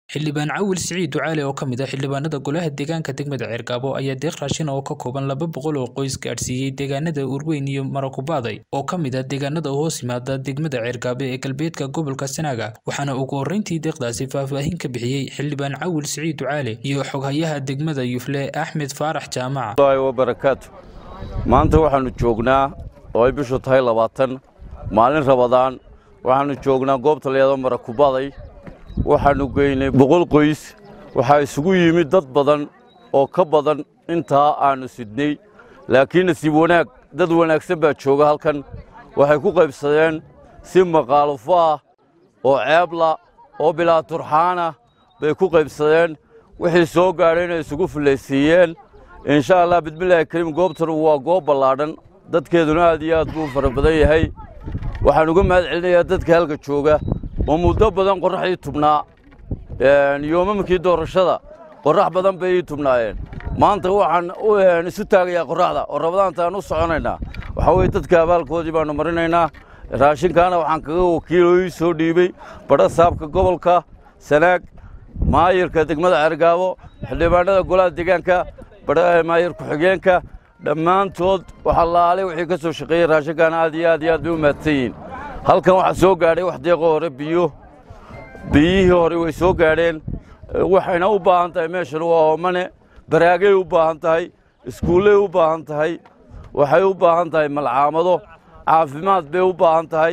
xildhibaan cawil siciid ducaale oo ka mid ah xildhibaanada golaha deegaanka degmada ceergaabo ayaa deeq raashin oo ka kooban laba boqol oo qoys gaadhsiiyey deegaanada urweyn iyo marakubaaday oo ka mid ah deegaanada hoos yimaada degmada ceergaabo ee galbeedka gobolka sanaaga waxaana ugu horreyntii deeqdaasi faahfaahin ka bixiyey xildhibaan cawil siciid ducaale iyo xoghayaha degmada yufle axmed faarax jaamaca barakaatu maanta waxaannu joognaa oo ay bishu tahay labaatan maalin rabadaan waxaannu joognaa goobta layado marakubaday waxaannu geynay boqol qoys waxaa isugu yimid dad badan oo ka badan intaa aannu sidnay laakiin nasiib wanaag dad wanaagsan baa jooga halkan waxay ku qaybsadeen si maqaalufo ah oo ceebla oo bilaa turxaanah bay ku qaybsadeen wixii soo gaadhayna isugu fullaysiiyeen insha allah bismillaahi kariim goobtan waa goob ballaadhan dadkeeduna aad iyo aad buu u fara badan yahay waxaan uga mahad celinayaa dadka halka jooga oo muddo badan qorraxdii tubnaa yoomamkii doorashada qorrax badan bay ii tubnaayeen maanta waxaan isu taagayaa qorraxda oo rabadaantaan u soconaynaa waxaa weye dadka abaalkoodii baannu marinaynaa raashinkaana waxaan kaga wakiilo ii soo dhiibey badha saabka gobolka sanaag maayirka degmada ceergaabo xildhibaanada golaha deegaanka maayir ku-xigeenka dhammaantood waxa laalay wixii ka soo shaqeeyey raashinkaana aad iyo aad iyo aad bay u mahadsan yihiin halkan waxaa soo gaadhay wax deeqo hore biyo biyihii hore way soo gaadheen waxayna u baahan tahay meeshan waa hoomane baraagay u baahan tahay iskuullay u baahan tahay waxay u baahan tahay malcaamado caafimaad bay u baahan tahay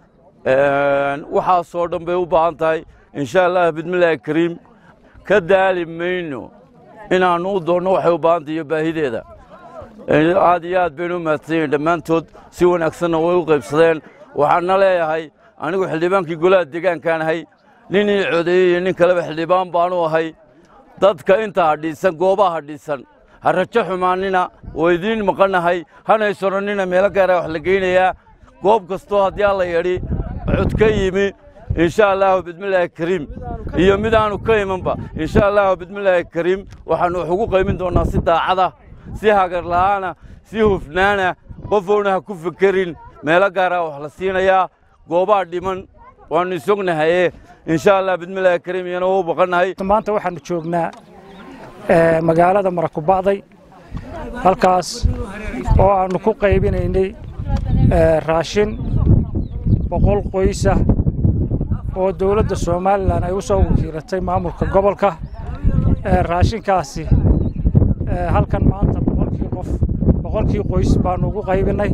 waxaasoo dhan bay u baahan tahay insha allah bismillaahi kariim ka daali mayno inaannu u doonno waxay u baahan tahay iyo baahideeda aad iyo aad baynu u mahadsan yihin dhammaantood si wanaagsanna way u qaybsadeen waxaanna leeyahay anigu xildhibaankii golaha deegaankaan ahay nin ii codeeyey iyo nin kaleba xildhibaan baanu ahay dadka inta hadhiisan goobaha hadhiisan ha rajo xumaanina oo idiin maqannahay hanaysononnina meelo gaara wax la geynayaa goob kastoo haddii alla yadhi cod ka yimi insha allaahu bismillaahi kariim iyo mid aanu ka imanba insha allaahu bismillaahi kariim waxaannu wax ugu qaymin doonnaa si daacada si hagar la'aana si hufnaana qofoona ha ku fekerin meelo gaaraa wax la siinayaa goobaha dhiman waannu isognahaye insha allah bismillaahi kariim iyana u baqannahay maanta waxaannu joognaa magaalada marakubacday halkaas oo aannu ku qaybinaynay raashin boqol qoysah oo dowladda somalilan ay u soo wakiilatay maamulka gobolka raashinkaasi halkan maanta boqolkii qof boqolkii qoys baannu ugu qaybinnay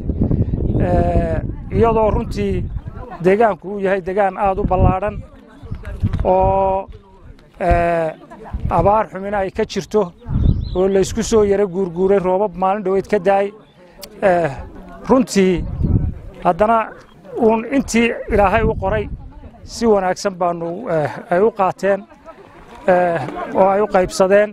iyadoo runtii deegaanku uu yahay deegaan aad u ballaadhan oo abaar xumina ay ka jirto oo laysku soo yaro guurguuray roobab maalin dhoweyd ka daay runtii haddana uun intii ilaahay u qoray si wanaagsan baannu ay u qaateen oo ay u qaybsadeen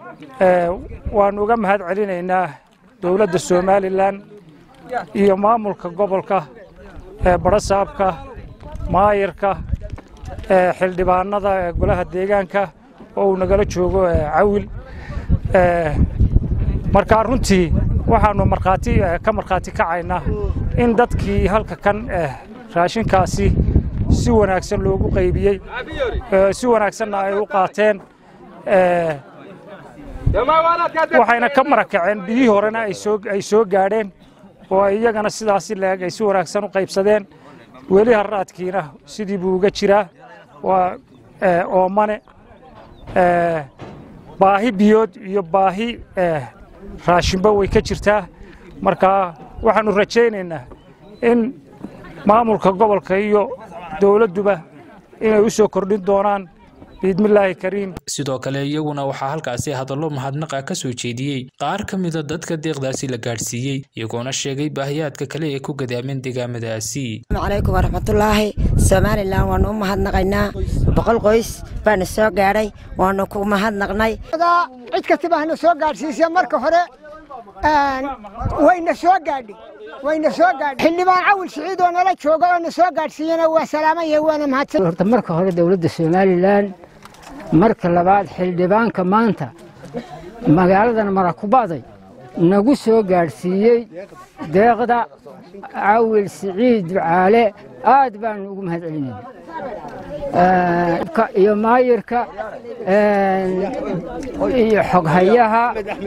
waannu uga mahad celinaynaa dowladda somalilan iyo maamulka gobolka badhasaabka maayirka xildhibaanada golaha deegaanka oo uu nagala joogo cawil markaa runtii waxaannu markhaati ka markhaati kacaynaa in dadkii halka kan raashinkaasi si wanaagsan loogu qaybiyey si wanaagsanna ay u qaateen waxayna ka marakaceen biyihii horena ay soo gaadheen oo iyagana sidaasi leeg ay si wanaagsan u qaybsadeen weli harraadkiina sidii buu uga jiraa waa oomane baahi biyood iyo baahi raashinba way ka jirtaa markaa waxaannu rajaynaynaa in maamulka gobolka iyo dowladduba inay u soo kordhin doonaan biidmillaahi kariim sidoo kale iyaguna waxaa halkaasi hadallo mahadnaqa ka soo jeediyey qaar ka mida dadka deeqdaasi la gaadhsiiyey iyagoona sheegay baahiyaadka kale ee ku gadaameen deegaamadaasi calaykum waraxmatullaahi somalilan waannu u mahadnaqaynaa boqol qoys baana soo gaadhay waannu ku mahadnaqnay cid kastaba hana soo gaadhsiisee marka hore wayna soo gaadhay wayna soo gaadhay xildhibaan cawil siciid oo nala jooga oo na soo gaadhsiiyana waa salaamaya waana mahadsan horta marka hore dowladda somalilan marka labaad xildhibaanka maanta magaaladan marakuba'day nagu soo gaadhsiiyey deeqda cawil siciid ducaale aad baanu ugu mahad celinayna iyo maayirka iyo xoghayaha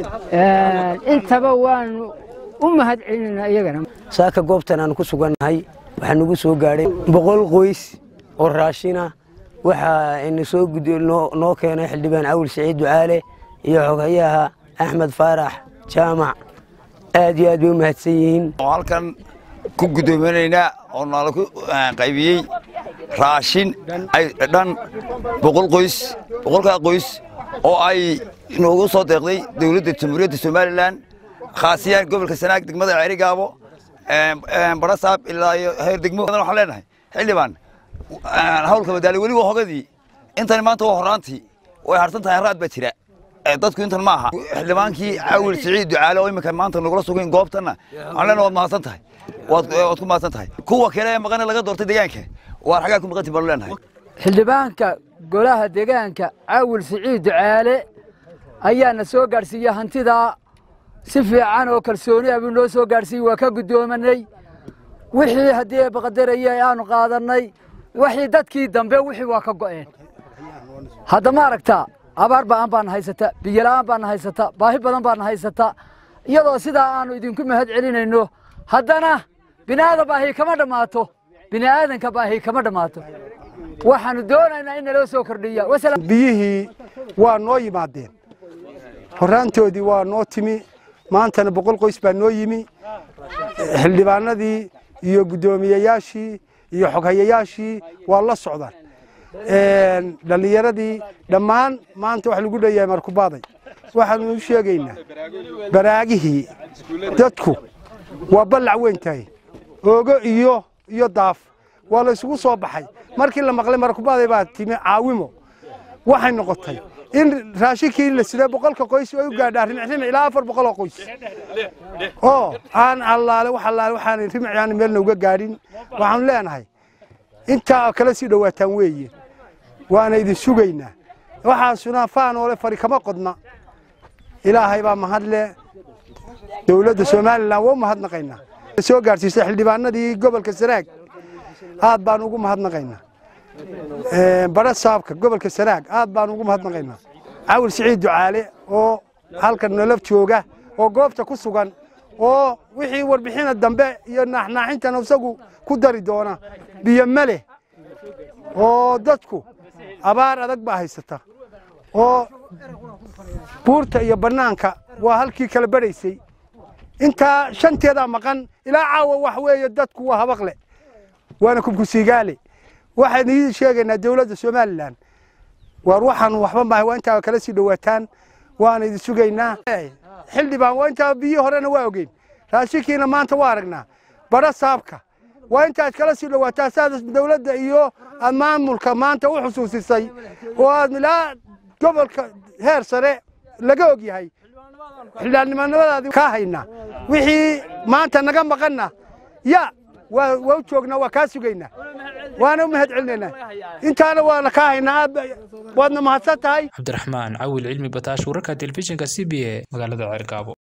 intaba waanu u mahad celinayna iyagana saaka goobtan aan ku sugannahay waxaa nagu soo gaadhay boqol qoys oo raashina waxaa ina soo noo keenay xildhibaan cawil siciid ducaale iyo xoghayaha axmed faarax jaamac aad iyo aad bay u mahadsan yihiin halkan ku guddoominaynaa oo nala ku qaybiyey raashin dhan boqol qoys boqolkaa qoys oo ay noogu soo deeqday dowladda jamhuuriyadda somalilan khaasiyaan gobolka sanaag degmada ceerigaabo barasaab ilaa iyo heer degmo waxaan leenahay xildhibaan hawlka madaali weliba hogadii intani maanta waa horaantii way harsan tahay haraad baa jira dadku intan ma aha xildhibaankii cawil siciid ducaale oo iminka maanta nagula sugayn goobtanna waxaan leenahay waad mahadsan tahay waad ku mahadsan tahay kuwa kale ee maqane laga doortay deegaanka waar xagaa ku maqantii baanu leenahay xildhibaanka golaha deegaanka cawil siciid ducaale ayaana soo gaadhsiiyey hantidaa si fiican oo kalsooni ah buu noo soo gaadhsiiyey waa ka guddoomanay wixii haddii baqadaraya aanu qaadannay wixii dadkii dambe wixii waa ka go'een hadda ma aragtaa abaar ba'an baana haysata biyola'aan baana haysata baahi badan baana haysata iyadoo sidaa aanu idinku mahad celinayno haddana bini'aadan baahi kama dhammaato bini'aadanka baahi kama dhammaato waxaanu doonaynaa in naloo soo kordhiya biyihii waa noo yimaadeen horraantoodii waa noo timi maantana boqol qoys baa noo yimi xildhibaanadii iyo guddoomiyeyaashii iyo xoghayayaashii waa la socdaan dhallinyaradii dhammaan maanta wax lagu dheeyahay markubaaday waxaanu u sheegaynaa baraagihii dadku waa ballac weyn tahay oogo iyo iyo daaf waa la isugu soo baxay markii la maqlay markubaaday baa timi caawimo waxay noqotay in raashinkii la siday boqolka qoys ay u gaadhaa rimicrimic ilaa afar boqol oo qoys oo aan allaale wax allaale waxaan rimic aan meelna uga gaadhin waxaanu leenahay intaa kala sii dhowaataan weeye waana idin sugaynaa waxaasuna faanoole fari kama qodna ilaahay baa mahadle dowladda somalilan waa u mahadnaqaynaa soo gaadhsiisay xildhibaanadii gobolka sanaag aad baan ugu mahadnaqaynaa bara saabka gobolka sanaag aad baan ugu mahadnaqaynaa cawil siciid ducaale oo halkan nolof jooga oo goobta ku sugan oo wixii warbixina dambe iyo naaxnaaxintana isagu ku dari doona biyo ma leh oo dadku abaar adag baa haysata oo buurta iyo bannaanka waa halkii kala badhaysay intaa shanteedaa maqan ilaa caawa wax weeye dadku waa habaqle waana kubkusiigaale waxaan ii sheegaynaa dowladda somalilan waar waxaan waxba maahay waa intaa kala sii dhowaataan waana idin sugaynaa xildhibaan waa intaa biyo horena waa ogeyn raashinkiina maanta waa aragnaa bara saabka waa intaad kala sii dhowaataa saad dowladda iyo aad maamulka maanta u xusuusisay oo aad ilaa gobolka heer sare laga og yahay xildhibaannimadaadii kaa haynaa wixii maanta naga maqanna ya waa waa u joognaa waa kaa sugaynaa waana u mahad celinaynaa intaana waana kaa haynaa aad waadna mahadsan tahay cabdiraxmaan cawil cilmi bataash wararka telefishinka c b a magaalada ceergaabo